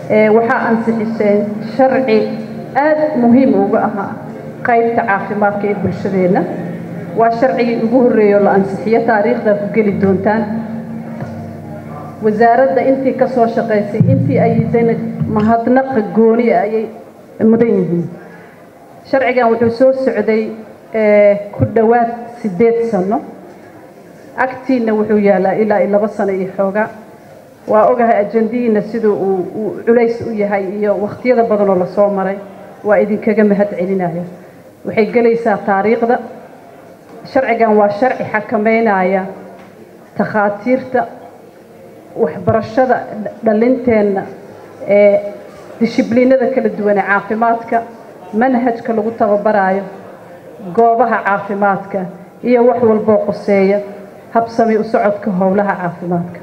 waxaa ansixiseen sharci aad muhiim uga ahaa qaybta caafimaadka ee bulshadeenna waa sharcigii ugu horreeyo la ansixiyo taariikhda ku geli doontaan wasaaradda intii ka soo shaqaysay intii ayidana mahadnaqa gooni ah ayay mudan yihiin sharcigan wuxuu soo socday ku dhowaad siddeed sano agtiina wuxuu yaalaa ilaa iyo laba sano iyo xoogaa waa ogahay ajandihiina siduu uu culays u yahay iyo wakhtiyada badanoo lasoo maray waa idinkaga mahad celinaya waxay gelaysaa taariikhda sharcigan waa sharci xakameynaya takhaatiirta waxbarashada dhalinteenna ee dishibliinada kala duwan ee caafimaadka manhajka lagu tababaraayo goobaha caafimaadka iyo wax walboo qoseeya habsami u socodka howlaha caafimaadka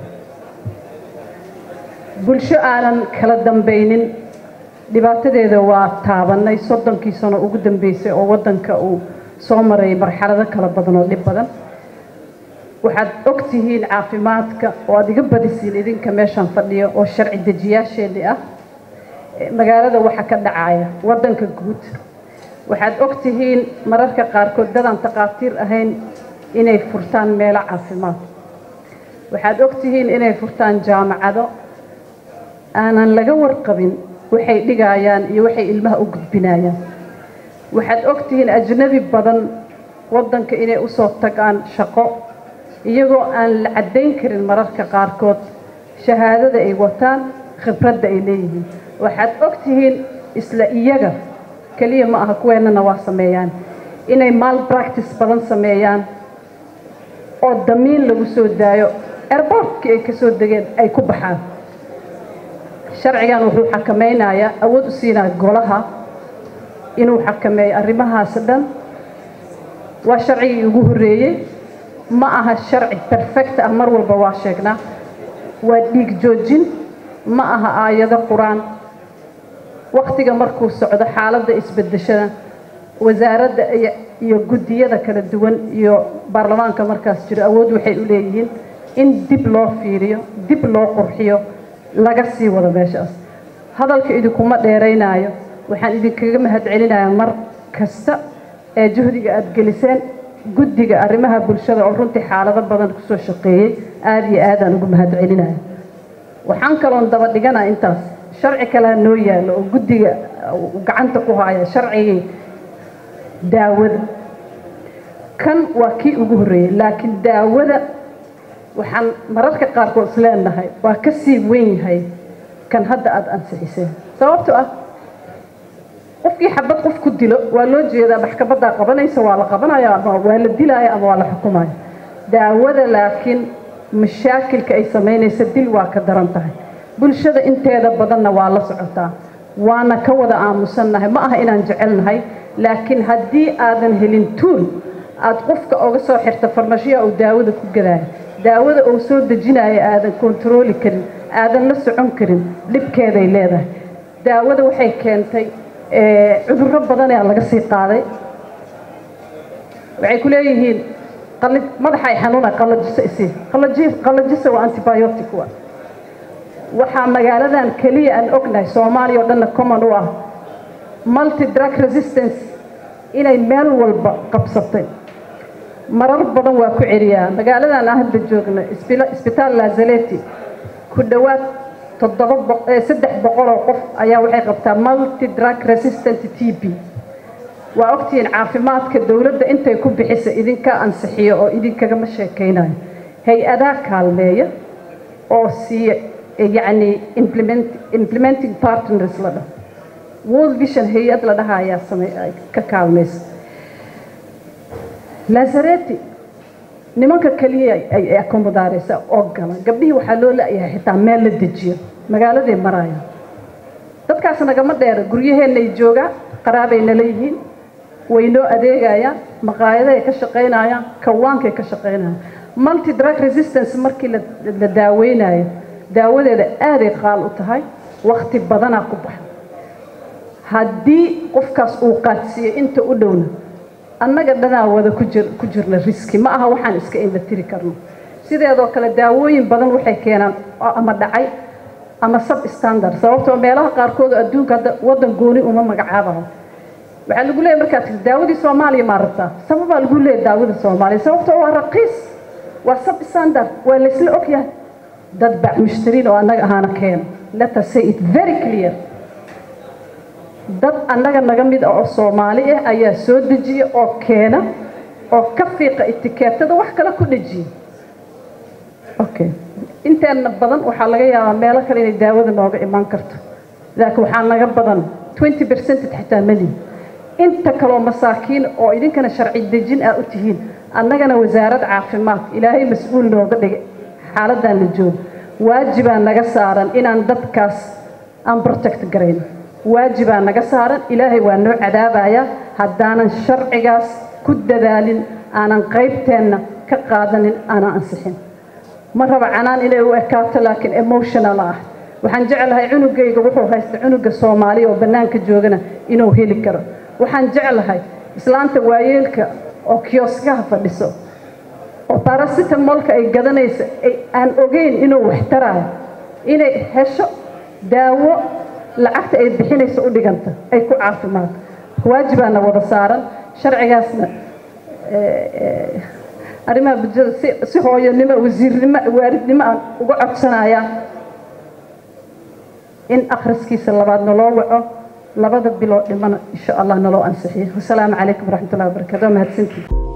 bulsho aanan kala dambaynin dhibaatadeeda waa taabannay soddonkii sano ugu dambeysay oo waddanka uu soo maray marxalado kala badan oo dhib badan waxaad og tihiin caafimaadka oo aad iga badisiin idinka meeshaan fadhiyo oo sharci dejiyaasheenni ah magaalada waxa ka dhacaya waddanka guud waxaad og tihiin mararka qaarkood dadaan takhaatiir ahayn inay furtaan meelo caafimaad waxaad og tihiin inay furtaan jaamacado aanan laga warqabin waxay dhigayaan iyo waxay ilmaha u gudbinayaan waxaad og tihiin ajnabi badan waddanka inay usoo tagaan shaqo iyagoo aan la caddayn karin mararka qaarkood shahaadada ay wataan khibradda ay leeyihiin waxaad og tihiin isla iyaga keliya ma aha kuweennana waa sameeyaan inay maal practice badan sameeyaan oo damiin lagu soo daayo airbortkii ay ka soo degeen ay ku baxaan sharcigan wuxuu xakameynayaa awood u siinaa golaha inuu xakameeyo arrimahaas dhan waa sharcigii ugu horreeyey ma aha sharci perfect ah mar walba waa sheegnaa waa dhiig joojin ma aha aayado qur-aan wakhtiga markuu socdo xaaladda isbedeshada wasaaradda iyo guddiyada kala duwan iyo baarlamaanka markaas jiro awood waxay u leeyihiin in dib loo fiiriyo dib loo qurxiyo laga sii wado meeshaas hadalka idinkuma dheeraynaayo waxaan idinkaga mahad celinayaa mar kasta ee juhdiga aada geliseen guddiga arrimaha bulshada oo runtii xaalado badan kusoo shaqeeyey aada iyo aadaan ugu mahad celinaya waxaan kaloon daba dhiganaa intaas sharci kalea noo yaallo oo guddiga gacanta ku haya sharcigii daawada kan waa kii ugu horreeyey laakiin daawada waxaan mararka qaarkood is leenahay waa ka sii weyn yahay kan hadda aada ansixiseen sababto ah qofkii xabad qof ku dilo waa loo jeedaa maxkamaddaa qabanaysa waa la qabanaya ama waa la dilaya ama waa la xukumaya daawada laakiin mashaakilka ay samaynaysa dil waa ka daran tahay bulshada inteeda badanna waa la socotaa waana ka wada aamusannahay ma aha inaan jecelnahay laakiin haddii aadan helin tuul aada qofka oga soo xirta farmashiya uu daawada ku gadaayo daawada uu soo dejinayo aadan kontarooli karin aadan la socon karin dhibkeeday leedahay daawada waxay keentay cudurro badanaa laga sii qaaday waxay ku leeyihiin madaxay xanuuna qalajiso isii qalajisa waa antibiotic wa waxaa magaaladan keliya aan ognahay soomaaliya oo dhanna common u ah multi drug resistance inay meel walba qabsatay marar badan waa ku celiyaa magaaladan aan hadda joogna isbitaal lazaleti ku dhowaad saddex boqol oo qof ayaa waxay qabtaa multi drug resistant t b waa ogtihiin caafimaadka dowladda intay ku bixisa idinka ansixiyo oo idinkagama sheekaynayo hay-adaa kaalmeeya oo siiya yacni implementing partners la dhaho world vision hay-ad la dhaha ayaa same ka kaalmaysa lazareti nimanka keliya ay akomodaareysa oo gala gabdhihii waxaa loo la-yahay xitaa meel la dejiyo magaaladay maraya dadkaas nagama dheera guryaheenay joogaan qaraabay nala yihiin way noo adeegayaan maqaayaday ka shaqaynayaan kawaankay ka shaqaynayaan multi drug resistance markii la daaweynayo daawadeeda aaday qaal u tahay wakti badanaa ku baxa haddii qofkaas uu qaadsiiyo inta u dhowna annaga dhanaa wada ku jirna riski ma aha waxaan iska indha tiri karno sideedoo kale daawooyin badan waxay keenaan ama dhacay ama sub standard sababtoo meelaha qaarkood oo adduunka hadda waddan gooni uma magacaabayo waxaa lagu leeyahy markaad tii daawadii soomaaliya maa rabtaa sababaa lagu leeyahy daawada soomaaliya sababtoo waa raqiis waa sub standard waa laysla ogyahay dad bac mushtariin oo annaga ahaana keeno let us say it very clear dad annaga naga mid ah oo soomaali ah ayaa soo dejiya oo keena oo ka fiiqa etikeetada wax kale ku dhejiya okay inteena badan waxaa laga yaabaa meelo kale inay daawada nooga imaan karto laakiin waxaa naga badan 20 percentage xitaa mali inta kaloo masaakiin oo idinkana sharci dejin ah u tihiin annagana wasaarad caafimaad ilaahay mas-uul nooga dhigay xaaladdan la joogo waajibaa naga saaran inaan dadkaas aan protect garayno waajibaa naga saaran ilaahay waa noo cadaabayaa haddaanan sharcigaas ku dadaalin aanan qaybteenna ka qaadanin aanan ansixin ma raba canaan inay u ekaato laakiin emotional ah waxaan jeclahay cunugayga wuxuu haysta cunuga soomaaliya oo bannaanka joogana inuu heli karo waxaan jeclahay islaanta waayeelka oo kioskaha fadhiso oo barasitamolka ay gadanaysa aan ogeyn inuu waxtaraayo inay hesho daawo lacagta ay bixinayso u dhiganta ay ku caafimaad waajibaana wada saaran sharcigaasna arrimaha bulshada si si hooyanimo wasiirnimo waaridnimo aan uga codsanayaa in akhriskiisa labaad naloo waco labada biloo dhimana insha allah naloo ansixiyo wasalaamu calaykum waraxmatullahi wabarakatu waa mahadsantihi